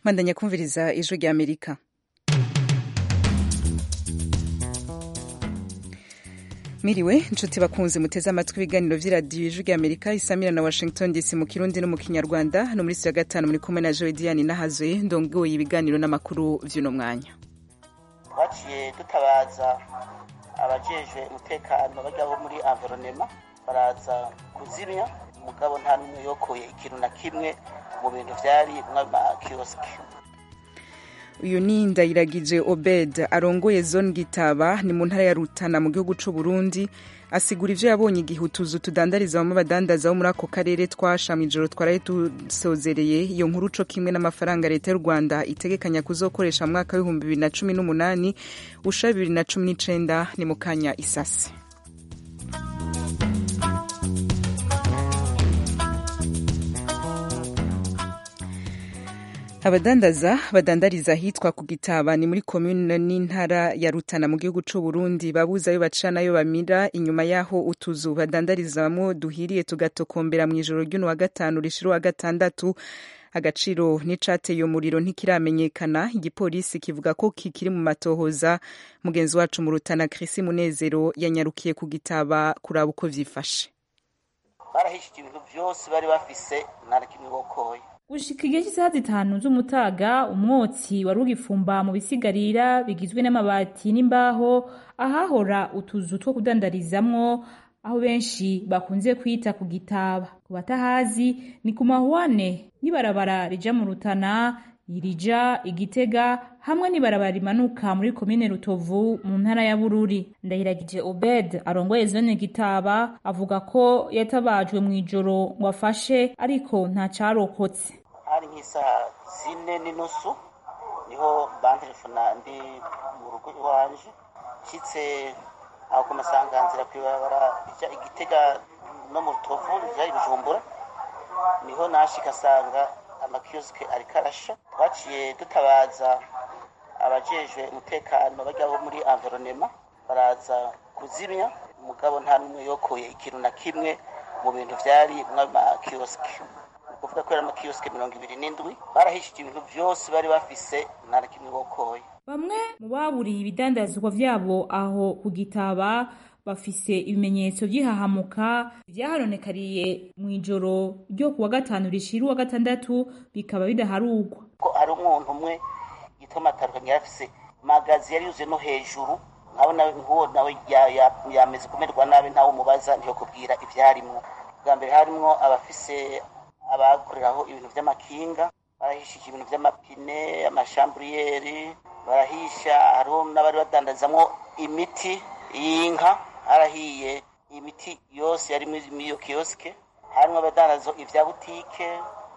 mandanya kumviriza ijwi rya amerika miriwe inshuti bakunze muteze amatwi ibiganiro vy'iradiyo ijwi rya amerika isamira na washington dc mu kirundi no mu kinyarwanda hano muri ya gatanu muri kumwe na joe diane nahazoye ndongoye ibiganiro n'amakuru vy'uno mwanya twaciye dutabaza abajejwe umutekano bajya bo muri environema baraza kuzimya umugabo nta n'umwe yokoye ikintu na kimwe mu bintu vyari mw'amakiyosike uyu ni ndayiragije obed arongoye zone gitaba ni mu ntara ya rutana mu gihugu c'u burundi asigura ivyo yabonye igihe utuzu tudandariza bamwe badandaza bo muri ako karere twasha mw'ijoro twaraye dusozereye iyo nkuru co kimwe n'amafaranga leta y'u rwanda itegekanya kuzokoresha mu mwaka w'ibihumbi bibiri na cumi n'umunani usha bibiri na cumi n'icenda ni mu kanya isasi abadandaza badandariza ahitwa ku gitaba ni muri komune n'intara ya rutana mu gihugu c'u burundi babuze ayo baca nayo bamira inyuma y'aho utuzu badandarizamwo duhiriye tugatokombera mw'ijoro ry'uno wa gatanu rishira wa gatandatu agaciro n'icateye umuriro ntikiramenyekana igipolisi kivuga ko kikiri mu matohoza mugenzi wacu mu rutana krisi munezero yanyarukiye ku gitaba kuraba uko vyifashe barahishije ibintu vyose bari bafise nta na kimwe bokoye gushika igihe cy'isaha zitanu z'umutaga umwotsi wari ugifumba mu bisigarira bigizwe n'amabati n'imbaho ahahora utuzu two kudandarizamwo aho benshi bakunze kwita ku gitaba ku batahazi ni ku mahuane y'ibarabara rija mu rutana irija igitega hamwe n'ibarabara rimanuka muri komine rutovu mu ntara ya bururi ndahiragije obed arongoye zone gitaba avuga ko yatabajwe mu ijoro ngo afashe ariko nta carokotse hari nk'isaha zine n'inusu niho bantelefona ndi mu rugo iwanje nshitse aho ku masanganzira kw'ibarabara rija igitega no mu rutovu rija i bujumbura niho nashika asanga amakiyosike ariko arasha twaciye dutabaza abajejwe umutekano bajya bo muri environema baraza kuzimya umugabo nta n'umwe yokoye ikintu na kimwe mu bintu vyari mw'amakiyosike kuvuga ko yari amakiyosike mirongo ibiri n'indwi barahishije ibintu vyose bari bafise nta na kimwe bokoye bamwe mu baburiye ibidandazwa vyabo aho ku gitaba bafise ibimenyetso vy'ihahamuka vyahanonekariye mw'ijoro ryo kuwa gatanu rishira uwa gatandatu bikaba bidaharugwa ko hari umuntu umwe yitwa matarukanye yari afise magazi yari yuzuye no hejuru nkabona nk'uwo nawe yameze kumererwa nabi ntawe umubaza ntiyokubwira ivyarimwo bwa mbere harimwo abafise abakoreraho ibintu vy'amakinga barahishije ibintu vy'amapine amashamburiyeri barahisha hariho n'abari badandazamwo imiti y'inka harahiye imiti yose yari muri iyo kiyosike harimwo abadandaza ivya butike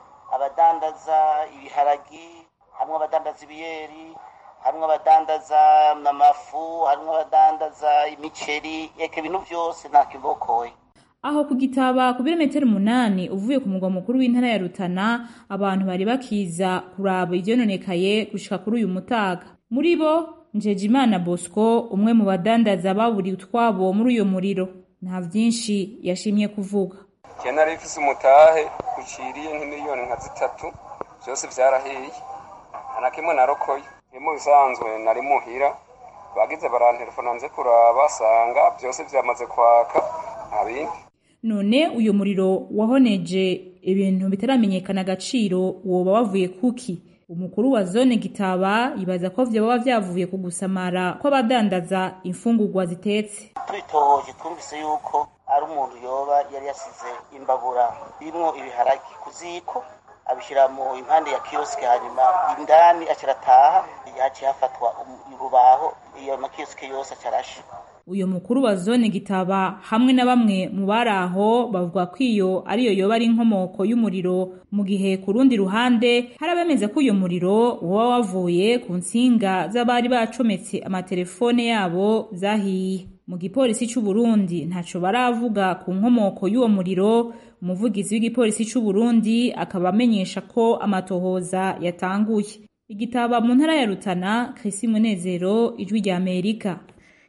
abadandaza ibiharagi harimwo abadandaza ibiyeri harimwo abadandaza amafu harimwo abadandaza imiceri eka ibintu vyose nta kibokoye aho ku gitaba ku birometero umunani uvuye ku mugwa mukuru w'intara ya rutana abantu bari bakiza kuraba ivyononekaye gushika kuri uyu mutaga muri bo njejimana bosco umwe mu badandaza baburiye utwabo muri uyo muriro nta vyinshi yashimye kuvuga je nari mfise umutahe uciriye nk'imiliyoni nka zitatu vyose vyarahiye nta na kimwe narokoye ni mu bisanzwe nari muhira bagize barantelefona nze kuraba sanga vyose vyamaze kwaka nta bindi none uyu muriro wahoneje ibintu bitaramenyekana agaciro woba wavuye kuki umukuru wa zone gitaba yibaza ko vyoba vyavuye ku gusamara kw'abadandaza imfungurwa zitetse tubitohoje twumvise yuko ari umuntu yoba yari yasize imbabura irimwo ibiharagi ku ziko abishira mu impande ya kiyosike hanyuma indani acarataha yaciye hafatwa urubaho iyo makiyosike yose acarasha uyu mukuru wa zone gitaba hamwe na bamwe mu bari aho bavuga ko iyo ariyo yoba ari inkomoko y'umuriro mu gihe ku rundi ruhande hari abemeza ko uyu muriro woba wavuye ku nsinga z'abari bacometse amatelefone yabo zahiye mu gipolisi c'u Burundi ntaco baravuga ku nkomoko y'uwo muriro umuvugizi w'igipolisi c'u Burundi akaba amenyesha ko amatohoza yatanguye igitaba mu ntara ya Rutana Chrisi Munezero ijwi rya Amerika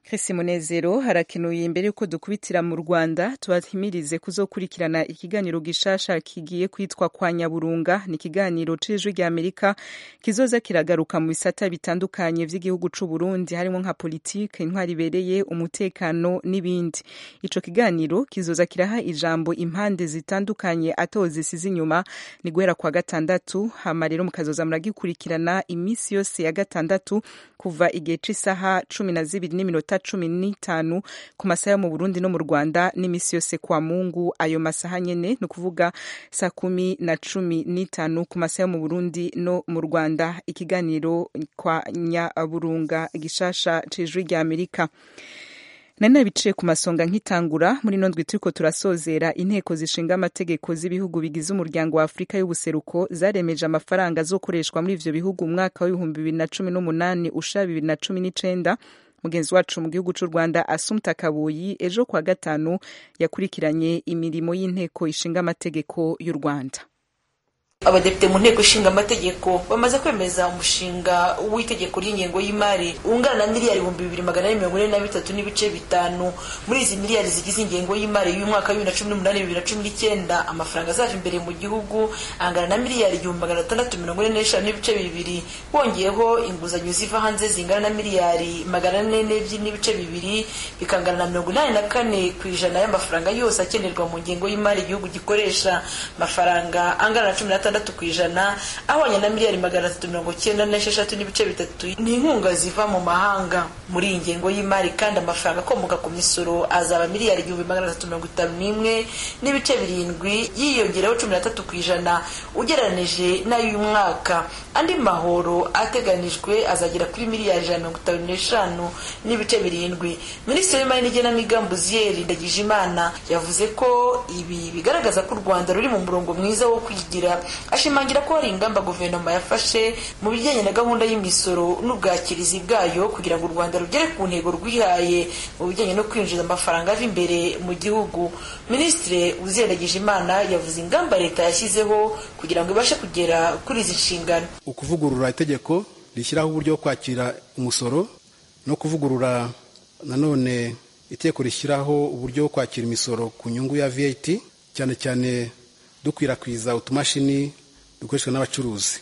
Chris Munezero harakenuye imbere yuko dukubitira mu Rwanda tubahimirize kuzokurikirana ikiganiro gishasha kigiye kwitwa kwa Nyaburunga ni ikiganiro c'ijwi rya Amerika kizoza kiragaruka mu bisata bitandukanye vy'igihugu c'u Burundi harimo nka politike intwari ibereye umutekano n'ibindi ico kiganiro kizoza kiraha ijambo impande zitandukanye ato zisize inyuma ni guhera kwa gatandatu hama rero mukazoza muragikurikirana imisi yose ya gatandatu kuva igihe c'isaha cumi na zibiri n'iminota cumi n'itanu ku masaha yo mu Burundi no mu Rwanda n'imisi yose kwa Mungu ayo masaha nyene ni ukuvuga saa kumi na cumi n'itanu ku masaha yo mu Burundi no mu Rwanda ikiganiro kwa Nyaburunga gishasha c'ijwi rya Amerika nari nabiciye ku masonga nk'itangura muri ino ndwi turiko turasozera inteko zishinga amategeko z'ibihugu bigize umuryango wa afurika y'ubuseruko zaremeje amafaranga azokoreshwa muri ivyo bihugu mu mwaka w'ibihumbi bibiri na cumi n'umunani usha bibiri na cumi n'icenda mugenzi wacu mu gihugu c'u rwanda asumta kabuyi ejo kwa gatanu yakurikiranye imirimo y'inteko ishinga amategeko y'u rwanda abadepite mu nteko ishinga amategeko bamaze kwemeza umushinga w'itegeko ry'ingengo y'imari ungana na miliyari ibihumbi bibiri magana ane mirongo ine na bitatu n'ibice bitanu muri izi miliyari zigize ingengo y'imari y'umwaka wa bibiri na cumi n'umunani bibiri na cumi n'icyenda amafaranga azaje imbere mu gihugu angana na miliyari igihumbi magana atandatu mirongo ine n'eshanu n'ibice bibiri bongeyeho inguzanyo ziva hanze zingana na miliyari magana ane n'ebyiri n'ibice bibiri bikangana na mirongo inani na kane ku ijana y'amafaranga yose akenerwa mu ngengo y'imari igihugu gikoresha amafaranga angana na cumi n'atanu gatandatu ku ijana ahwanye na miliyari magana atatu mirongo cyenda n'esheshatu n'ibice bitatu ni inkunga ziva mu mahanga muri iyi ngengo y'imari kandi amafaranga akomoka ku misoro azaba miliyari igihumbi magana atatu mirongo itanu n'imwe n'ibice birindwi yiyongereho cumi n'atatu ku ijana ugereranije n'ay'uyu mwaka andi mahoro ateganijwe azagera kuri miliyari ijana mirongo itanu n'eshanu n'ibice birindwi minisitiri w'imari n'igenamigambi uziyeri ndagijimana yavuze ko ibi bigaragaza ko u rwanda ruri mu murongo mwiza wo kwigira ashimangira ko hari ingamba guverinoma yafashe mu bijyanye na gahunda y'imisoro n'ubwakirizi bwayo kugira ngo u rwanda rugere ku ntego rwihaye mu bijyanye no kwinjiza amafaranga ava imbere mu gihugu minisitiri uziragije imana yavuze ingamba leta yashyizeho kugira ngo ibashe kugera kuri izi nshingano ukuvugurura itegeko rishyiraho uburyo bwo kwakira umusoro no kuvugurura nanone itegeko rishyiraho uburyo bwo kwakira imisoro ku nyungu ya VAT cyane cyane dukwirakwiza utumashini dukoreshwa n'abacuruzi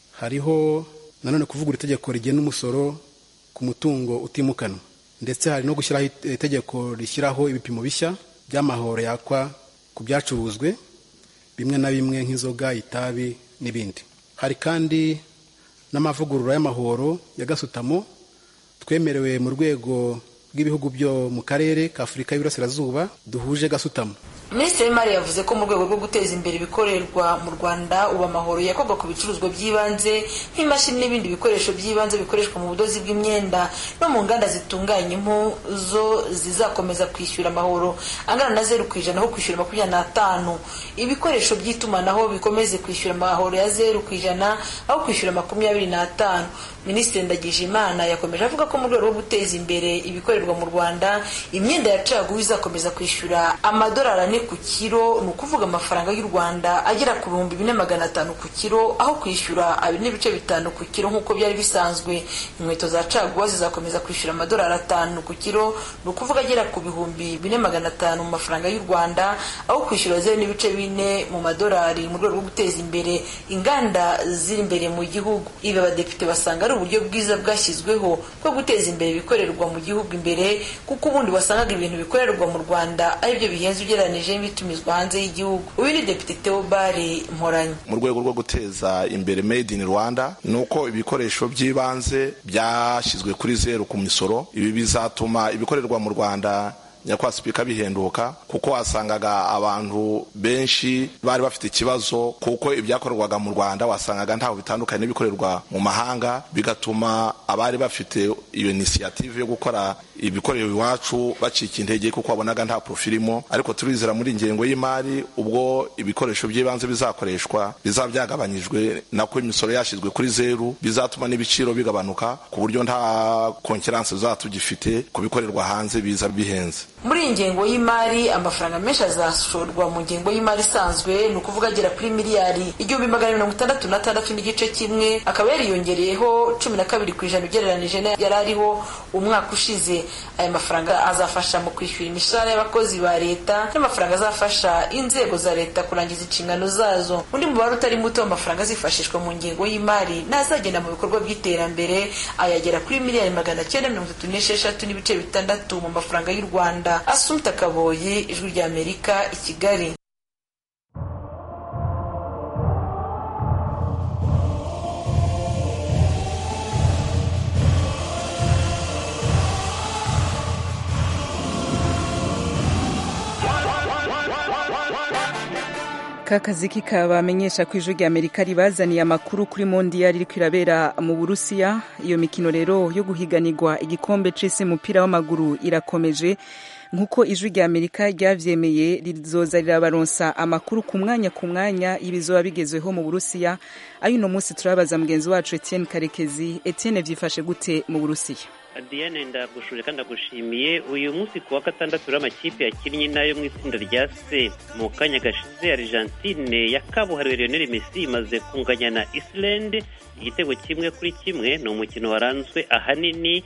hariho nanone kuvugura itegeko rigena umusoro ku mutungo utimukanwa ndetse hari no gushyiraho itegeko rishyiraho ibipimo bishya by'amahoro yakwa ku byacuruzwe bimwe na bimwe nk'inzoga itabi n'ibindi hari kandi n'amavugurura y'amahoro ya gasutamo twemerewe mu rwego rw'ibihugu byo mu karere ka afurika y'iburasirazuba duhuje gasutamo minisitiri w'imari yavuze ko mu rwego rwo guteza imbere ibikorerwa mu rwanda ubu amahoro yakorwa ku bicuruzwa by'ibanze nk'imashini n'ibindi bikoresho by'ibanze bikoreshwa mu budozi bw'imyenda no mu nganda zitunganya impu zo zizakomeza kwishyura amahoro angana na zeru ku ijana aho kwishyura makumyabiri n'atanu ibikoresho by'itumanaho bikomeze kwishyura amahoro ya zeru ku ijana aho kwishyura makumyabiri n'atanu minisitiri ndagijimana yakomeje avuga ko mu rwego rwo guteza imbere ibikorerwa mu rwanda imyenda ya caguwa izakomeza kwishyura amadolari ane ku kiro ni ukuvuga amafaranga y'u rwanda agera ku bihumbi bine magana atanu ku kiro aho kwishyura abiri n'ibice bitanu ku kiro nk'uko byari bisanzwe inkweto za caguwa zizakomeza kwishyura amadolari atanu ku kiro ni ukuvuga agera ku bihumbi bine magana atanu mu mafaranga y'u rwanda aho kwishyura zeru n'ibice bine mu madolari mu rwego rwo guteza imbere inganda ziri imbere mu gihugu ibi abadepite basanga ari uburyo bwiza bwashyizweho bwo guteza imbere ibikorerwa mu gihugu imbere kuko ubundi wasangaga ibintu bikorerwa mu rwanda aribyo bihenze ugereranyije n'ibitumizwa hanze y'igihugu uyu ni depite teobari mporanyi mu rwego rwo guteza imbere made in rwanda ni uko ibikoresho by'ibanze byashyizwe kuri zeru ku misoro ibi bizatuma ibikorerwa mu rwanda nyakwasipika bihenduka kuko wasangaga abantu benshi bari bafite ikibazo kuko ibyakorerwaga mu rwanda wasangaga ntaho bitandukanye n'ibikorerwa mu mahanga bigatuma abari bafite iyo inisiyative yo gukora ibikorero iwacu bacika intege kuko wabonaga nta profilimo ariko turizera muri ingengo y'imari ubwo ibikoresho by'ibanze bizakoreshwa bizaba byagabanyijwe nako imisoro yashyizwe kuri zeru bizatuma n'ibiciro bigabanuka ku buryo nta konkeranse tuzaba tugifite ku bikorerwa hanze biza bihenze muri iyi ngengo y'imari amafaranga menshi azashorwa mu ngengo y'imari isanzwe ni ukuvuga agera kuri miliyari igihumbi magana mirongo itandatu n'atandatu n'igice kimwe akaba yariyongereyeho cumi na kabiri ku ijana ugereranije yari ariho umwaka ushize aya mafaranga azafasha mu kwishyura imishahara y'abakozi ba leta n'amafaranga azafasha inzego za leta kurangiza inshingano zazo undi mubare utari muto w'amafaranga azifashishwa mu ngengo y'imari n'azagenda mu bikorwa by'iterambere ayagera kuri miliyari magana cyenda mirongo itatu n'esheshatu n'ibice bitandatu mu mafaranga y'u rwanda asumta kaboyi ijwi ry'amerika i kigali kakazi kikabamenyesha ko ijwi rya amerika ribazaniye amakuru kuri mondiyari iriko irabera mu burusiya iyo mikino rero yo guhiganirwa igikombe c'isi umupira w'amaguru irakomeje nk'uko ijwi rya amerika ryavyemeye rizoza rirabaronsa amakuru ku mwanya ku mwanya y'ibizoba bigezweho mu burusiya ayo uno munsi turabaza mugenzi wacu etienne karekezi etienne vyifashe gute mu burusiya Diane ndagushuje kandi ndagushimiye uyu munsi ku wa gatandatu rero amakipe yakinnye nayo mu itsinda rya C mu kanya gashize Argentine ya kabuhariwe Lionel Messi imaze kunganya na Iceland igitego kimwe kuri kimwe ni umukino waranzwe ahanini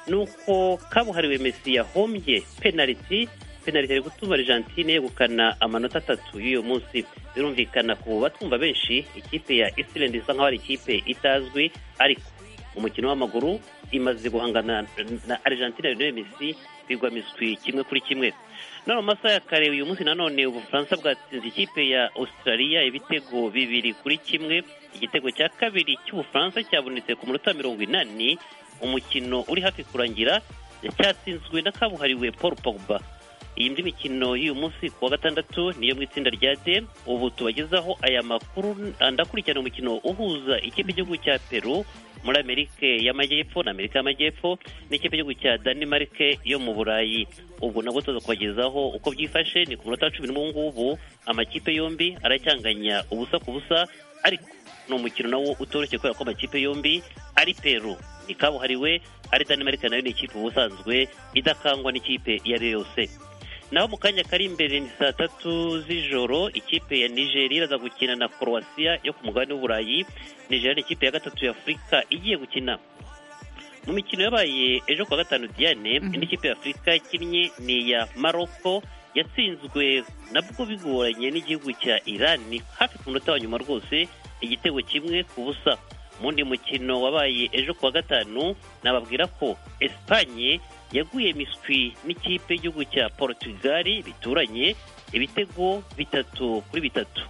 nuko kabuhariwe Messi yahombye penalty penalty ari gutuma Argentine yegukana amanota atatu y'uyu munsi birumvikana ku batumva benshi ikipe ya Iceland isa nkaho ari ikipe itazwi ariko umukino w'amaguru imaze guhangana na Argentina Lionel Messi bigwa miswi kimwe kuri kimwe none mu masaha ya kare uyu munsi nanone ubufaransa bwatsinze ikipe ya Australia ibitego bibiri kuri kimwe igitego cya kabiri cy'ubufaransa cyabonetse ku munota mirongo inani umukino uri hafi kurangira cyatsinzwe na kabuhariwe Paul Pogba iyi ndi mikino y'uyu munsi ku wa gatandatu niyo mu itsinda rya D ubu tubagezaho aya makuru ndakurikirana umukino uhuza ikipe y'igihugu cya Peru muri Amerika y'Amajyepfo na Amerika y'Amajyepfo n'ikipe y'igihugu cya Denmark yo mu Burayi ubwo nabwo tuza kubagezaho uko byifashe ni ku munota wa cumi n'umwe ngubu amakipe yombi aracyanganya ubusa ku busa ariko ni umukino nawo utoroshye kubera ko amakipe yombi ari Peru ni kabuhariwe ari Denmark nayo ni ikipe ubusanzwe idakangwa n'ikipe iyo ari yo yose naho mu kanya kari imbere ni saa tatu z'ijoro ikipe ya nigeria iraza gukina na croatia yo ku mugabane w'uburayi nigeria ni ikipe ya gatatu ya afurika igiye gukina mu mikino yabaye ejo kuwa gatanu diane indi kipe ya afurika ikinnye ni iya maroko yatsinzwe nabwo bigoranye n'igihugu cya irani hafi ku munota wa nyuma rwose igitego kimwe ku busa mu wundi mukino wabaye ejo kuwa gatanu nababwira ko esipanye yaguye miswi n'ikipe y'igihugu cya Portugal bituranye ibitego bitatu kuri bitatu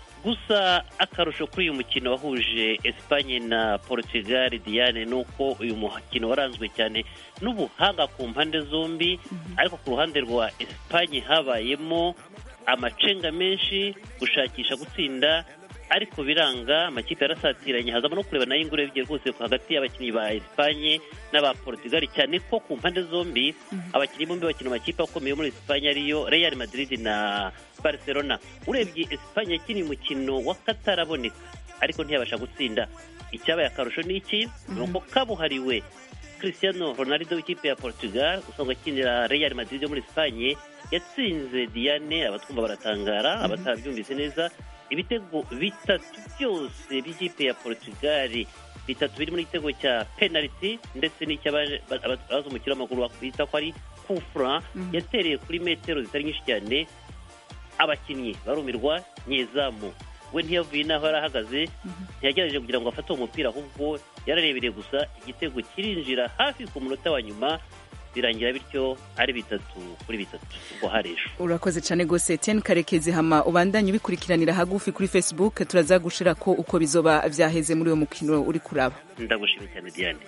gusa akarusho kuri uyu mukino wahuje Espagne na Portugal Diane nuko uyu mukino waranzwe cyane n'ubuhanga ku mpande zombi ariko ku ruhande rwa Espagne habayemo amacenga menshi gushakisha gutsinda ariko biranga amakipe yarasatiranye hazamo no kureba nayo ingoro bigiye rwose hagati y'abakinnyi ba Espagne n'aba Portugal cyane ko ku mpande zombi abakinnyi bombi bakina amakipe akomeye muri Espagne ariyo Real Madrid na Barcelona urebye Espagne yakiniye umukino w'akataraboneka ariko ntiyabasha gutsinda icyabaye akarusho ni iki ni uko kabuhariwe Cristiano Ronaldo w'ikipe ya Portugal usanzwe akinira Real Madrid yo muri Espagne yatsinze Diane abatwumva baratangara abatabyumvise neza ibitego bitatu byose by'ikipe ya Portugal bitatu biri muri igitego cya penalty ndetse n'icy'abazi umukino w'amaguru bita ko ari kufra yatereye kuri metero zitari nyinshi cyane abakinnyi barumirwa nyezamu we ntiyavuye n'aho yari ahagaze ntiyagerageje kugira ngo afate uwo mupira ahubwo yararebereye gusa igitego kirinjira hafi ku munota wa nyuma birangira bityo ari bitatu kuri bitatu ubwo hari ejo urakoze cyane rwose Etienne karekezi hama ubandanye ubikurikiranira hagufi kuri facebook turaza gushira ko uko bizoba vyaheze muri uwo mukino uri kuraba ndagushimiye cyane diane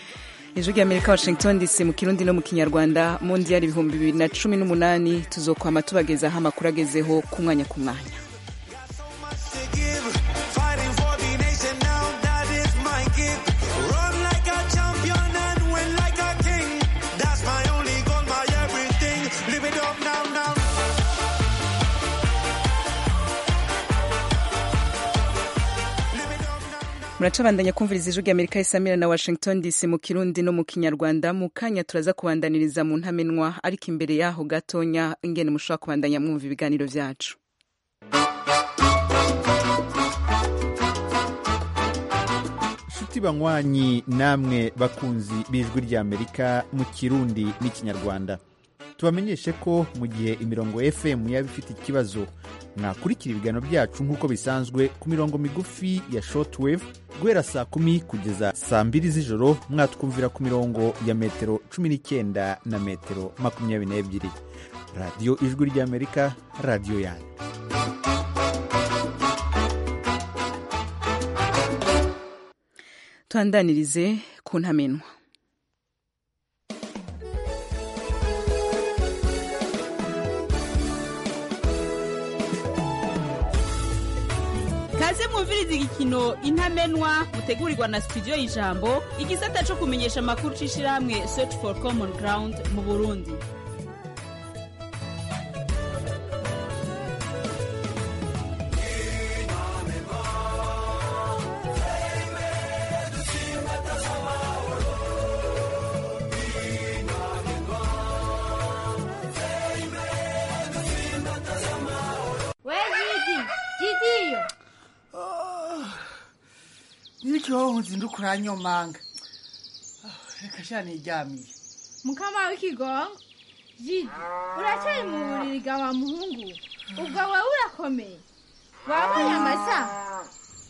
ijwi ry'amerika washington dc mu kirundi no mu kinyarwanda mu ndiyari ibihumbi bibiri na cumi n'umunani tuzokwama tubagezaho amakuru agezeho ku mwanya ku mwanya muracabandanya kumviriza ijwi ry'amerika isamira na washington dc mu kirundi no mu kinyarwanda mu kanya turaza kubandaniriza mu ntamenwa ariko imbere yaho gatonya ingene mushobora kubandanya mwumva ibiganiro byacu inshuti nshuti banywanyi namwe bakunzi b'ijwi ry'amerika mu kirundi n'ikinyarwanda tubamenyeshe ko mu gihe imirongo fm yaba ifite ikibazo mwakurikira ibiganiro byacu nk'uko bisanzwe ku mirongo migufi ya shortwave guhera saa kumi kugeza saa mbiri z'ijoro mwatwumvira ku mirongo ya metero cumi n'icyenda na metero makumyabiri n'ebyiri radiyo ijwi ry'amerika radiyo yanyu tuhandanirize ku ntamenwa kaze mwumviriza igikino intamenwa mutegurirwa na studio y'ijambo igisata cyo kumenyesha amakuru c'ishirahamwe search for common ground mu burundi we jidi jidiyo n'ikibaho nzinduka uranyomanga reka sha niryamiye mukama w'ikigongo jidi uracyari mu buriri bwa wa muhungu ubwo wowe urakomeye wabonye amasaha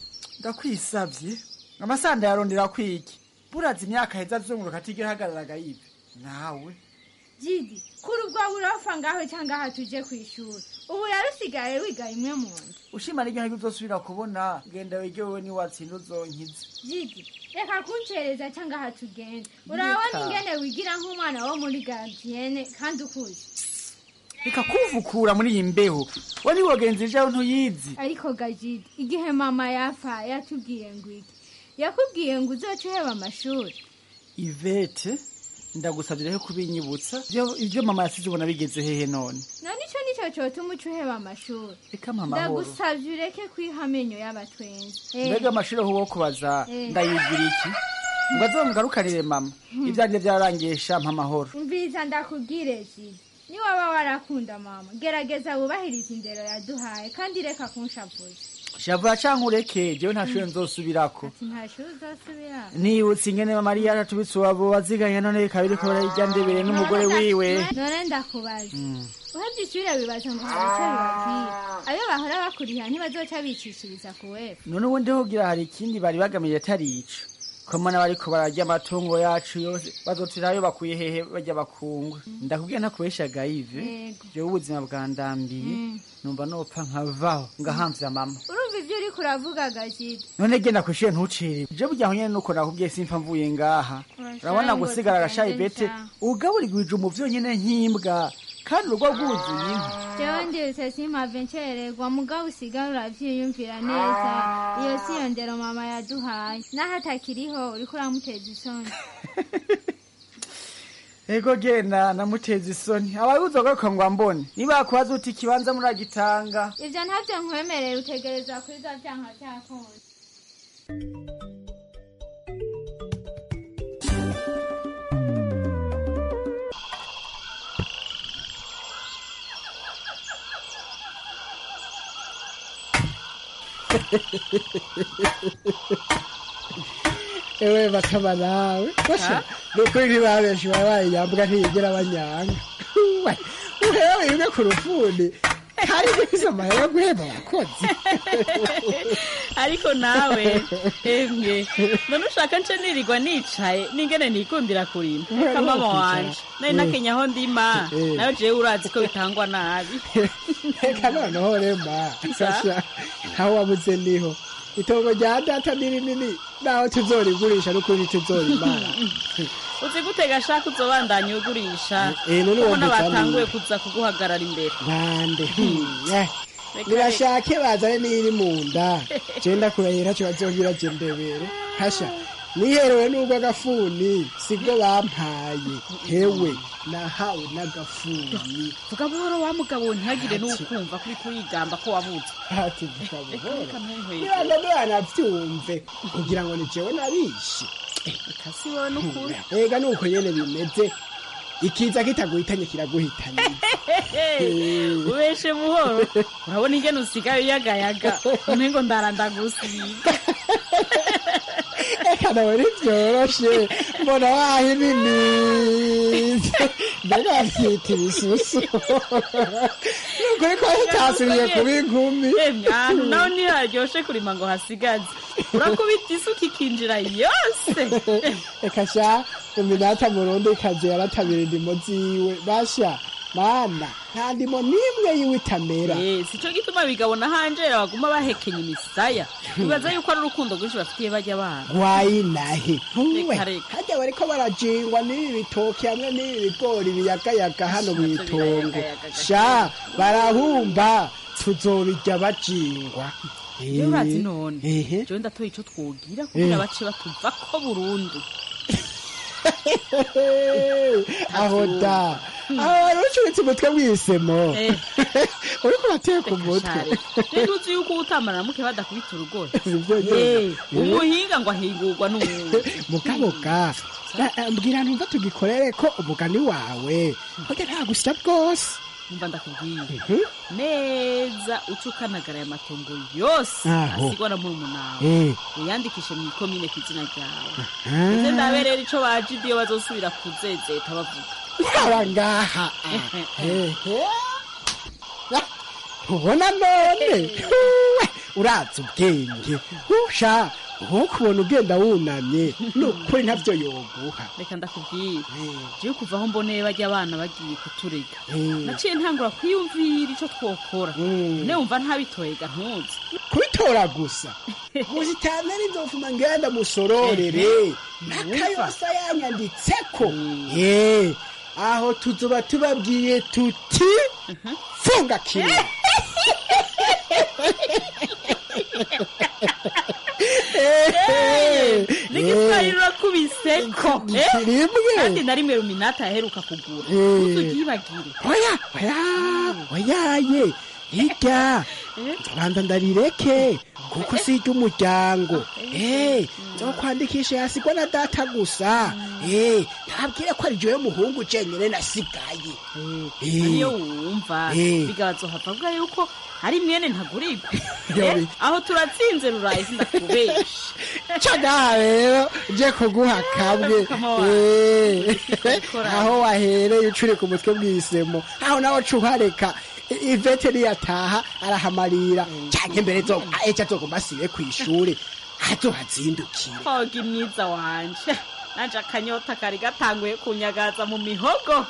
ndakwisabye amasanda yarondera kwiki buraza imyaka heza azunguruka atigera ahagararaga yive nawe jidi kuri ubwo burofa ngaho cyangwa aha tuje ku ishuri ubu rero usigaye wiga imwe mu nda ushima n'iryo ntego uzosubira kubona genda wige wowe niwatsinda uzonkiza jidi reka kuncereza cyangwa aha tugenda urabona Reka. ingene wigira nk'umwana wo muri garidiyene kandi ukuze reka kuvukura muri iyi mbeho we niwogenzi ejo ntuyizi ariko gajidi igihe mama yapfa yatubwiye ngo iki yakubwiye ngo uzoce uheba amashuri ivete ndagusabye rero kubinyibutsa Ibyo- ibyo mama yasize ubona bigeze hehe none none icyo nicyo cyotuma uca uheba amashuri reka mpa amahoro ndagusabye ureke kwiha amenyo y'abatwenzi Eh, mbega amashuri aho wo kubaza Eh. ndayigira iki ngo azomugarukanire mama ibyanjye byararangisha mpa amahoro umviriza ndakubwire jidi niwaba warakunda mama gerageza wubahirize indero yaduhaye kandi reka kunshavuza shavuye canke ureke jewe nta shuri nzosubirako ati nta shuri uzosubira nibutse ingene mama yari yaratubitse uwabo waziganye none bikaba biriko bararya ndebere n'umugore wiwe none ndakubaza Mm. uhebye ishuri bibaza ngo hari icyo bibabwira ayo bahora bakuriha ntibazoca bicishiriza ku wefu none ubundi hogira hari ikindi bari bagamiye atari ico ko mbona bariko bararya amatungo yacu yose bazotirayo bakuye hehe barya bakungwe ndakubwira ntakubeshaga ive Yego. jewe ubuzima bwandambiye numva nopfa nkavaho ngahamvya mama urumva ibyo uriko uravuga gajidi none genda kwishure ntucire je burya aho nyene nuko nakubwiye simfa mvuye ngaha Urashaye urabona ngo gusigara agashayi tugende bete nca. ugaburigwije mu vyonyene nk'imbwa kandi urugo rwuzuye inka jewe ndibutse simpave ncererwa mugabo usigara uravyiyumvira neza iyo si yo ndero mama yaduhaye naho atakiriho uriko uramuteza isoni ego genda namuteza isoni abaye uzogaruka ngo ambone niba kubaza uti ikibanza muragitanga ivyo ntavyo nkwemereye utegereza kwiza vyanka vyakunze ewe bakaba nawe basha nukuri ntibabenshi babaye yambwa ntiyigera banyanga uhera wibwe ku rufundi hari guhiza amahera yo guhemba abakozi ariko nawe emwe none ushaka nce nirirwa nicaye n'ingene nikundira kurima reka mama wanje nari nakenya aho ndima Eh. nayo jewe urazi ko bitangwa nabi reka noneho rema sasha aho wabuze niho itongo rya data ni rinini naho tuzorigurisha n'ukuri tuzorimara uzi gute gashaka uzobandanya ugurisha Eh, none ubona wumva batanguye kandi- kuza kuguhagarara imbere bande Eh, Reka nibashake bazane n'iri mu nda jenda kurahira cyo bazongera je ndebere hasha niherewe n'ubwo agafuni sibwo bampaye hewe nahawe n'agafuni vuga buhoro wa mugabo ntihagire n'ukumva kuri kurigamba ko wabuze ati vuga buhoro reka ntunkwege nibanza ntibanavyumve kugira ngo ni jewe nabishe reka si wowe n'ukuri ega nuko nyene bimeze ikiza kitaguhitanye kiraguhitanye ubeshe buhoro urabona ingene usigaye uyagayaga umengo ndara ndagusiga eka nawe ntibyoroshe mbona wahininize mbega babyita ibisusu nukuri ko hitasubiye kuba inkumi ahantu nawe ntiharyoshe kurima ngo hasigaze urakubita isuka ikinjira yose reka sha iminata murundi ikazi yaratabira indimo ziwe basha mana nta ndimo n'imwe yiwe itamera si cyo gituma bigabona hanjera baguma bahekenya imisaya bibaza yuko ari urukundo rwinshi bafitiye bajya bana wayinahe ntuwe Reka, reka. hajya bariko barajingwa n'ibi bitoki hamwe n'ibi bigori biyagayaga hano mu itongo sha barahumba tuzobirya bajingwa iyo urazi none ehe jewe ndatoye ico twogira kugira Eh. bace batuva ko burundu aho da aho wari ucuritse umutwe w'isemo uriko urateka umutwe rero uzi yuko utamara muke badakubita urugohe Sivyo Eh, nyene. umuhinga ngo ahingurwa n'uwundi mukaboka na- eh, mbwira numva tugikorere ko umugani wawe burya nta gusya bwose numva ndakubwiye neza uca ukanagara aya matongo yose Aho. asigwa na murumunawe Eh. uyandikishe mu ikomine ku izina ryawe Ah. ese ndaberera ico bajidi iyo bazosubira kuzezeta bavuga haba ngaha Ehe. ubona none Huwe, urazi ubwenge usha nk'ukubona ugenda wunamye ni ukuri ntabyo yoguha reka ndakubwira jewe kuva aho mboneye bajya abana bagiye kuturega naciye ntangura kwiyumvira ico twokora ne wumva ntabitoyega ntuzi kubitora gusa muzitanere inzofuma ngenda musororere n'akayosa yanyanditseko ye aho tuzoba tubabwiye tuti funga kimwe n'igiswahili urakubiseko eh? rimwe kandi na rimwe ruminata yaheruka kugura Eh. ntuzugibagire oya oya oyaye hirya nzobanza ndarireke kuko si iry'umuryango eh nzokwandikisha yasigwa na data gusa eh ntabwire ko ari jewe muhungu jenyine nasigaye Eh. niyo wumva Eh. bigabazohava avuga yuko hari mwene ntagurigwa Yo, Eh, bi- aho turatsinze ruraye sindakubesha caga rero je kuguha kamwe Eh, aho wahereye ucuri ku mutwe bw'isemo aho nawe cuhareka I- ivete niyataha arahamarira canke mbere zo ejo azoguma asibe kw'ishure azohazindukira hoga mwiza wanje nanje akanyota kari gatanguye kunyagaza mu mihogo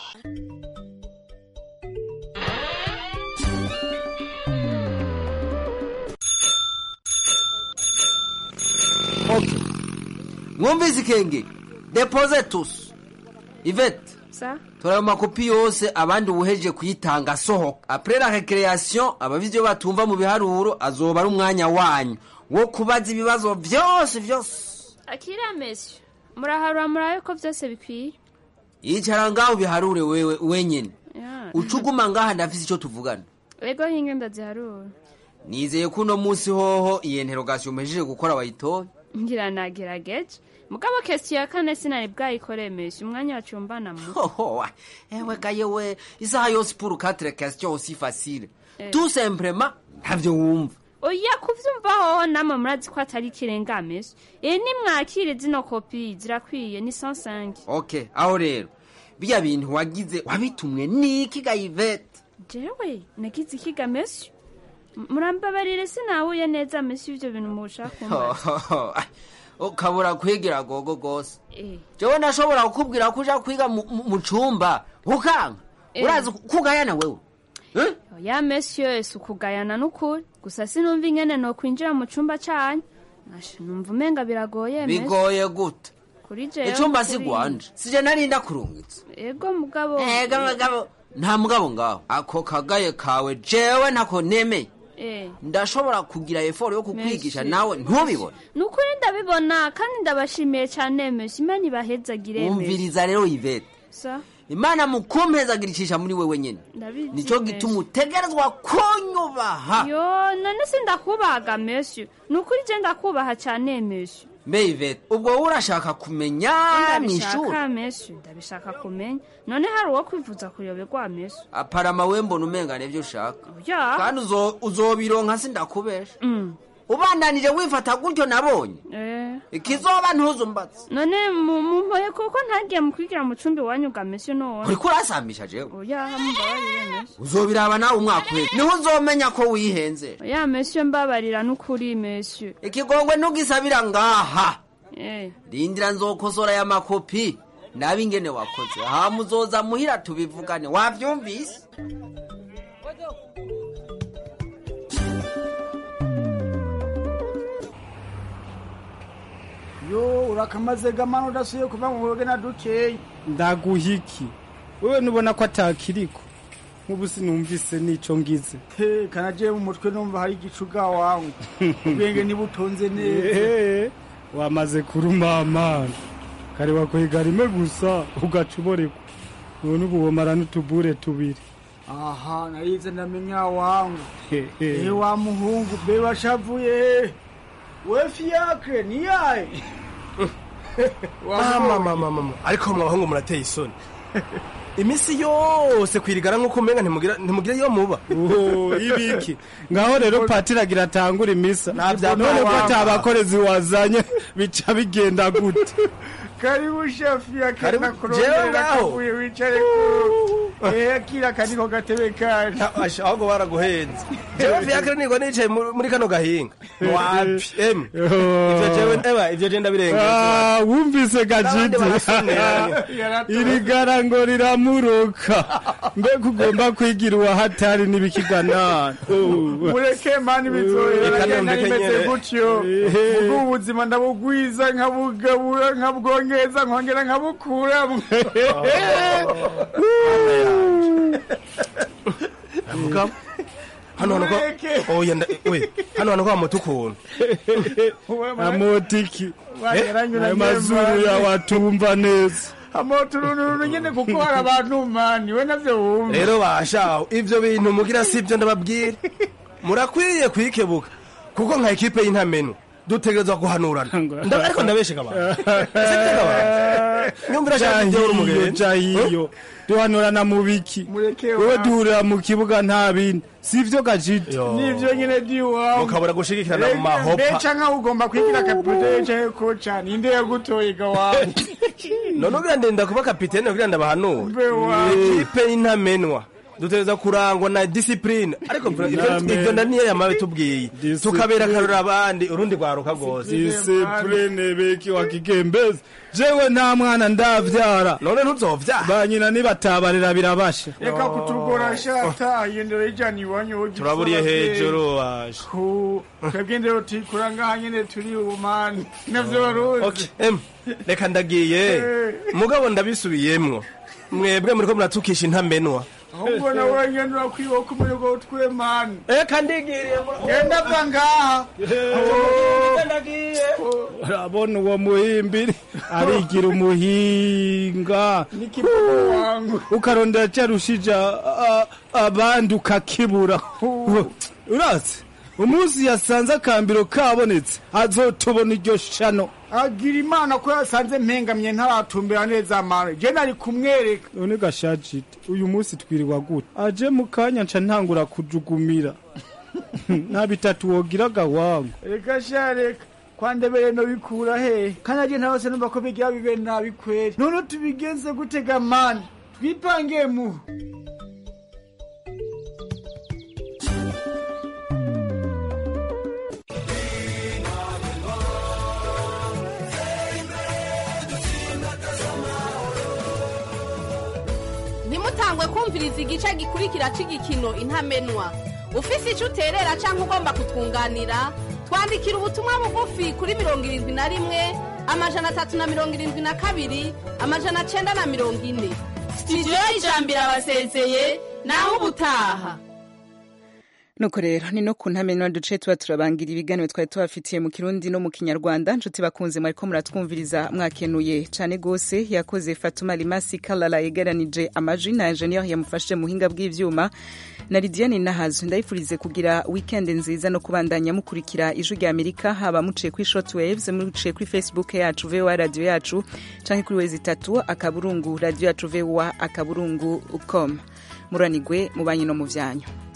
mwumvise ikenge depoze tusi ivete sa tora ayo makopi yose abandi ubuhejeje kuyitanga asohoka apure la recreation ababizi iyo batumva mu biharuro azoba ari umwanya wanyu wo kubaza ibibazo vyose vyose akira mesyo muraharura murabe ko byose bikwiye yicara ngaho biharure wewe wenyene Ya. uca uguma ngaha ndafise ico tuvugana ego hinge ndaziharura nizeye ko uno munsi hoho iyi interogasiyo muhejeje gukora wayitoye ngira nagerageje mugabo kesiyo ya kane sinari bwayikoreye mesyo umwanya wacumbana mu hoho ewe gayewe isaha yose pour quatre questions aussi facile Eh. tout simplement ntavyo wumva oya kuvyumva hoho namwe murazi ko atari ikirenga mesyo iyi nimwakire zino kopi zirakwiye ni 105 okay aho rero biya bintu wagize wabitumwe niki gayivete jewe nagize ikiga mesyo M- murambabarire sinahuye neza mesyo ivyo bintu mushaka kumbaza ukabura kwigira gogo gose Eh. jewe nashobora kukubwira ko uja kwiga mu- mu mu cumba ukanka Eh. urazi kugayana wewe oya mesyo si ukugayana n'ukuri gusa sinumva ingene nokwinjira mu cumba canyu Asha, numva umenga biragoye mesyo. bigoye gute kuri jewe icumba kuri- si gwanje sije narinda kurungitse ego mugabo ega mugabo nta mugabo ngaho ako kagaye kawe jewe ntako nemeye Eh. ndashobora kugira eforo yo kukwigisha Merci. nawe ntubibone ni ukuri ndabibona kandi ndabashimiye cyane mesyo imana ibahezagire mesyo. umviriza rero ivete sa imana mu kumpezagirishisha muri wewe nyene ndabizi nico mesyo. gituma utegerezwa kunyubaha yo none se ndakubahaga mesyo ni ukuri je ndakubaha cyane mesyo mbe ivete ubwo wowe urashaka kumenya mw'ishuri ndabishaka mesyo ndabishaka kumenya none hari uwo kwivuza kuyoberwa mesyo aparama we mbona umenga nivyo ushaka ya kandi uzo- uzobironka sindakubesha ubandanije wifata gutyo nabonye eh ikizoba ntuzumbatse none mu- mumpoye kuko ntagiye mu kwigira mu cumbi wanyu ga mesi none uriko urasambisha jewe oya mumbabarire mesi uzobiraba nawe umwaka uheze niho uzomenya ko wihenze oya mesi mbabarira n'ukuri mesi ikigongwe ntugisabira ngaha eh rindira nzokosora ya makopi nabe ingene wakoze hama uzoza muhira tubivugane wavyumvise yo urakamaze gamana udasuye kuva mu buroge na dukeyi ndaguhiki wewe nubona ko atakiriko nk'ubu sinumvise n'ico ngize he kanaje mu mutwe numva hari igicuga wangu ubwenge nibutonze neza Ehe, wamaze kurumamana kare wakwega rimwe gusa ugaca uborekwa none ubu womara n'utubure tubiri aha narize ndamenya wangu Hehe. ehe wa muhungu be washavuye we fiakre ni yaye mama mama mama ariko mwabahungu murateye isoni iminsi yose kwirigara nk'uko umenga ntimugira ntimugira iyo muba Oh, ibiki ngaho rero patiri agira atangura imisa Nta none ko wama. atabakorezi wazanye bica bigenda gute karibu shefi ya Karibu, kena jewe kurondera ngaho. kavuye wicare ku eh kira kaniko gatebe kaje Asha, ahubwo baraguhenze jewe fiakre niko nicaye mu- muri kano gahinga wapi em ivyo jewe eba ivyo je ndabirengeje Ah, wumvise N'abandi gajiti barasonera. iri gara ngo riramuruka mbega ugomba kwigira uwahatari n'ibikiganana mureke mani bizohera Reka nagenda nondeke nimeze nyene. gutyo Ehe. ubwo ubuzima ndabugwiza nkabugabura nkabwongeza nkongera nkabukuramwo mugabo hano hano ko oya nda we hano hano ko amoto ukuntu amotiki Wageranyura ayo nyemba. mazuru yawe atumva neza amoturununu nyene kuko hari abantu mani we navyo wumva rero bashaho ivyo bintu mugira sivyo ndababwira murakwiye kwikebuka kuko nka ekipe y'intamenwa dutegerezwa guhanurana Nda- ariko ndabesheka abantu Sibyo abantu nyumvira shaka ibyo uri jahiyo umugenzi jahiyo duhanurana mu biki wewe duhurira mu kibuga nta bindi sivyo gajiti nivyo nyene diwawe mukabura gushigikirana mu mahopa mbeca nkaho ugomba kwigira kapitene canke koca ninde yagutoye gawawe none ugira ndenda kuba kapitene kugira ndabahanura Mbe wawe. ekipe y'intamenwa dutegereza kurangwa na disipurine ariko ivyo- Amen. ivyo ndaniyo yamabe tubwiye tukabera akarora abandi urundi rwaruka rwose disipurine beki wa kigembezi jewe nta mwana ndavyara none ntuzovyara banyina nibatabarira birabasha reka kutugora shata yendera ijana iwanyu wogifu turaburiye abavyeyi. hejuru waje ku twebwe ndero tikura ngaha nyene turi ubumani navyo baruzi Em, reka ndagiye mugabo ndabisubiyemwo mwebwe muriko muratukisha intamenwa ahubwo nawe ngenda urakwiba ko umurego utwemani reka ndigiriye genda va ngaha urabona uwo muhimbiri arigira umuhinga ukarondera cyarushije a- abandi ukakibura urazi umunsi yasanze akambiro kabonetse azotubona iryo shano agira imana ko yasanze mpengamye ntaratumbera neza amano je nari kumwereka none gashajite uyu munsi twiriwa gute aje mu kanya nca ntangura kujugumira nta bitatu wogiraga wangu reka sha reka kwandebere no bikura he kandi aje ntawose numva ko bigira bibe nabi kweri none tubigenze gutega mani twipangiye muhu ntimutangwe kumviriza igice gikurikira cy'igikino intamenwa ufise icyo uterera cyangwa ugomba kutwunganira twandikira ubutumwa bugufi kuri mirongo irindwi na rimwe amajana atatu na mirongo irindwi na kabiri amajana cyenda na mirongo ine sitidiyo y'ijambo irabasezeye naho ubutaha nuko rero ni no ku ntamenwa duce tuba turabangira ibiganiro twari tubafitiye mu kirundi no mu kinyarwanda nshuti bakunze mwariko muratwumviriza mwakenuye cane gose yakoze fatuma limasi kalala yegeranije amajwi na ingenieur yamufashe mu buhinga bw'ivyuma na lidiane nahazo ndayifurize kugira weekend nziza no kubandanya mukurikira ijwi rya amerika haba muciye kuri short waves muciye kuri facebook yacu voa radio yacu canke kuri wezi itatu akaburungu radio yacu voa akaburungu com muranigwe mu banyi no mu vyanyu